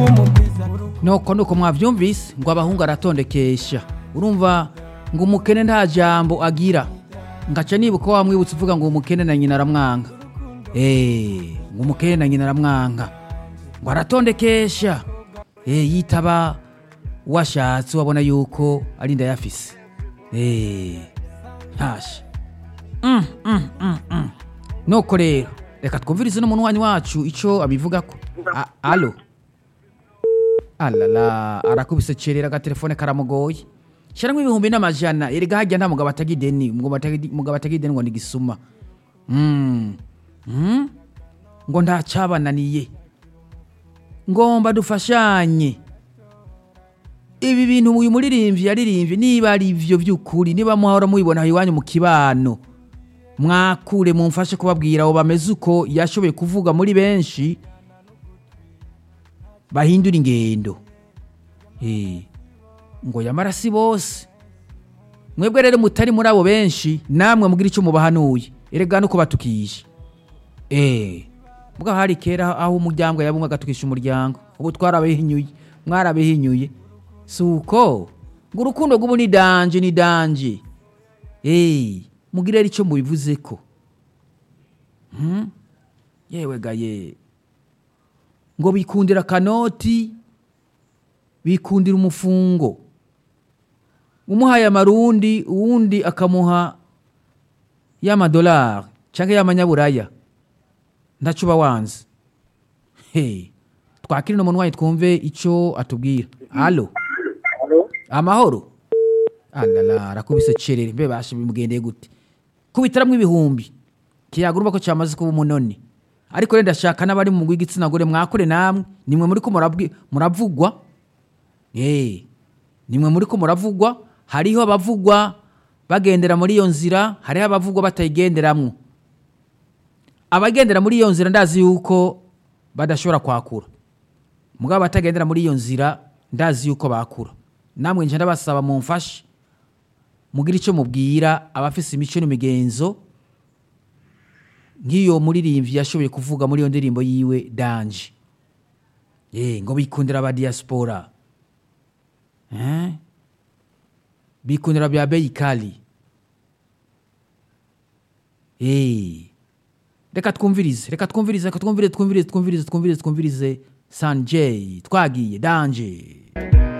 nuko nuko mwavyumvise ngo abahungu aratondekesha urumva ngo umukene nta jambo agira ngaca nibuka wa mwibutsa uvuga ngo umukene na nyina aramwanga Eh, ngo umukene na nyina aramwanga ngo aratondekesha Eh, yitaba washatse wabona yuko ari ndayafise Eh, ntashe Mm, mm, mm, mm. nuko rero reka twumvirize n'umunwanyi wacu ico abivugako A- alo alala arakubise cerera agatelefone karamugoye sharamwo ibihumbi n'amajana erega harya nta mugabo atagira ideni mugabo atagira- mugabo atagira ideni ngo nigisuma mm. mm? ngo ntacabananiye ngomba dufashanye ibi bintu uyu muririmbyi yaririmbye niba ari ivyo vy'ukuri niba muhora mubibona iwanyu mu kibano mwakure mumfashe kubabwira abo bameze uko yashoboye kuvuga muri benshi bahindura ingendo Eh, ngo yamara si bose mwebwe rero mutari muri abo benshi namwe mugira icyo mubahanuye erega no kubatukisha eh mbwa hari kera aho umuryango yabumwe agatukisha umuryango ubu twarabihinyuye mwarabihinyuye si uko ngo urukundo rw'ubu ni danje ni danje eh mugire rero icyo mubivuze ko Hmm? yewe gaye ngo bikundira akanoti bikundira umufungo umuhaye amarundi uwundi akamuha y'amadolari cyangwa y'amanyaburaya ntaco uba wanze he twakire no munwanyi twumve ico atubwira alo amahoro alala arakubise cerere mbe bashe bimugendeye gute kubitaramwo ibihumbi kiyagurumva ko cyamaze kuba umunoni ariko rero ndashaka n'abari mu mugwi w'igitsina gore mwakure namwe nimwe muri ko murabwi- muravugwa Eh, nimwe muri ko muravugwa hariho abavugwa bagendera muri iyo nzira hariho abavugwa batayigenderamwo abagendera muri iyo nzira ndazi yuko badashobora kwakura mugabo abatagendera muri iyo nzira ndazi yuko bakura namwe nje ndabasaba mumfashe mugire icyo mubwira abafise imico n'imigenzo nk'iyo muririmbyi yashoboye kuvuga muri iyo ndirimbo yiwe danje Eh, ngo bikundira aba diaspora Eh? bikundira bya bei kali Eh. reka twumvirize reka twumvirize reka twumvirize twumvirize twumvirize twumvirize twumvirize sanjay twagiye danje